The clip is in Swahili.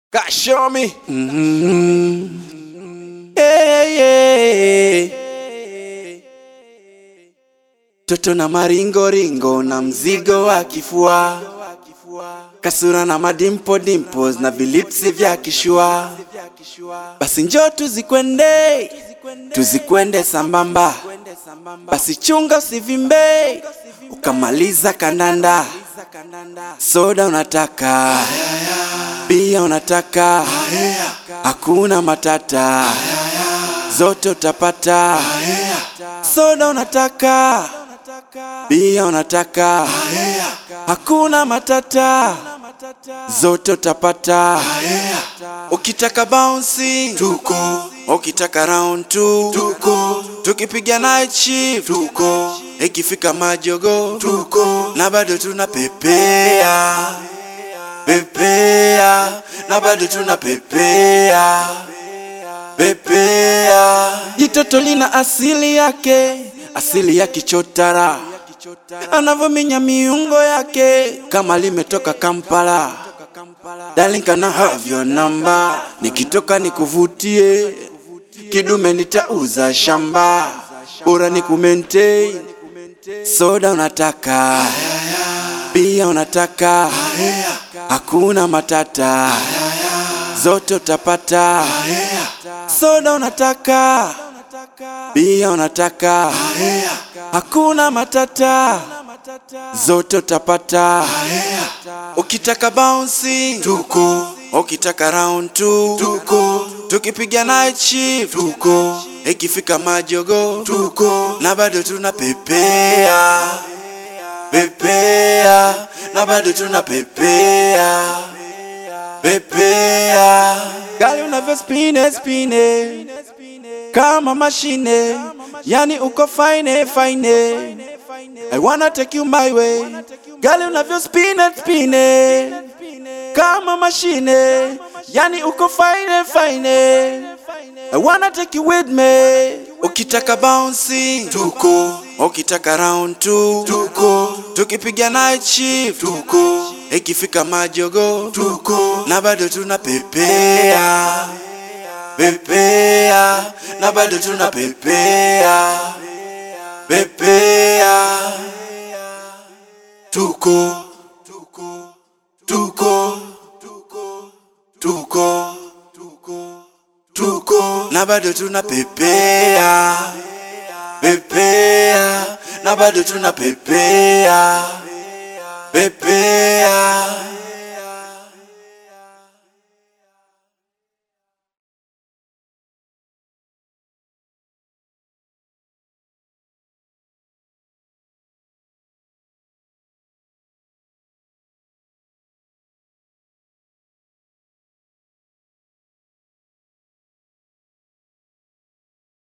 God show me. Mm-hmm. Yeah, yeah. Toto na maringo ringo na mzigo wa kifua, kasura na madimpo dimples na vilipsi vya kishua. Basi njoo tuzikwende, tuzikwende sambamba. Basi chunga usivimbe, ukamaliza kandanda. Soda unataka, bia unataka, hakuna matata, zote utapata. Soda unataka, bia unataka, hakuna matata, zote utapata. Ukitaka bouncing tuko, ukitaka round two tuko, tukipiga night shift tuko, ikifika majogo tuko, na bado tunapepea pepea, na bado tunapepea pepea. Jitoto lina asili yake, asili ya kichotara, anavyominya miungo yake kama limetoka Kampala. Darling, can I have your number? Nikitoka nikuvutie, kidume nitauza shamba, bora nikumaintain. Soda unataka, bia unataka, hakuna matata, zote utapata. Soda unataka, bia unataka, hakuna matata, zote utapata. Ukitaka bouncing tuko, ukitaka round two tuko, tukipiga night shift tuko, ikifika majogo tuko, na bado tunapepea pepea, na bado tunapepea pepea. Gali unavyo spine spine kama mashine, yani uko fine fine. I wanna take you my way. Gali unavyo spine spine kama mashine, yani uko fine fine. I wanna take you with me. Ukitaka bouncing tuko, ukitaka round two tuko, tukipiga night shift tuko, ikifika majogo tuko, na bado tunapepea pepea, na bado tunapepea pepea, tuko tuko tuko tuko tuko tuko tuko na bado tunapepea pepea na bado tunapepea pepea